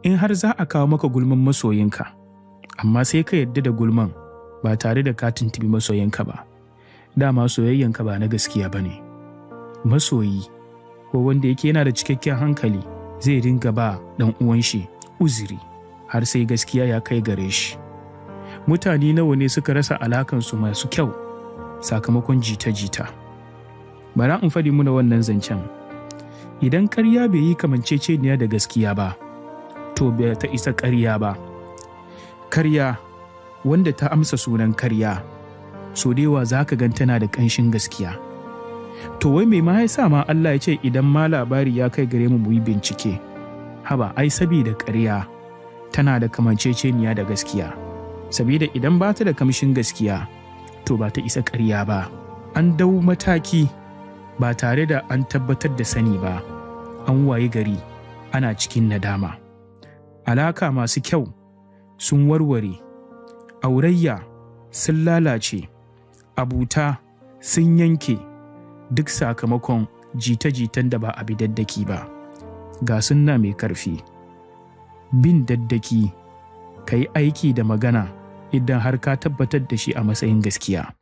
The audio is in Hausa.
in har za a kawo maka gulman masoyinka amma sai ka yadda da gulman ba tare da ka tuntubi masoyinka ba dama soyayyanka ba na gaskiya ba ne masoyi ko wanda yake yana da cikakken hankali zai ringa ba ɗan uwan shi uzuri har sai gaskiya ya kai gare shi mutane nawa ne suka rasa alakansu masu kyau sakamakon jita-jita bara in faɗi muna wannan zancen idan karya bai yi kamanceceniya da gaskiya ba to bai ta isa karya ba karya wanda ta amsa sunan karya so da yawa za ka gan tana da ƙanshin gaskiya to wai mai ma ya sa ma Allah ya ce idan ma labari ya kai gare mu mu yi bincike haba ai sabida karya tana da kamanceceniya da gaskiya sabida idan ba ta da kamshin gaskiya to ba ta isa karya ba an dau mataki ba tare da an tabbatar da sani ba an waye gari ana cikin nadama alaka masu kyau sun warware aurayya sun lalace abuta sun yanke duk sakamakon jita-jitan da ba a bi daddaki ba ga sunna mai karfi bin daddaki ka yi aiki da magana idan har ka tabbatar da shi a matsayin gaskiya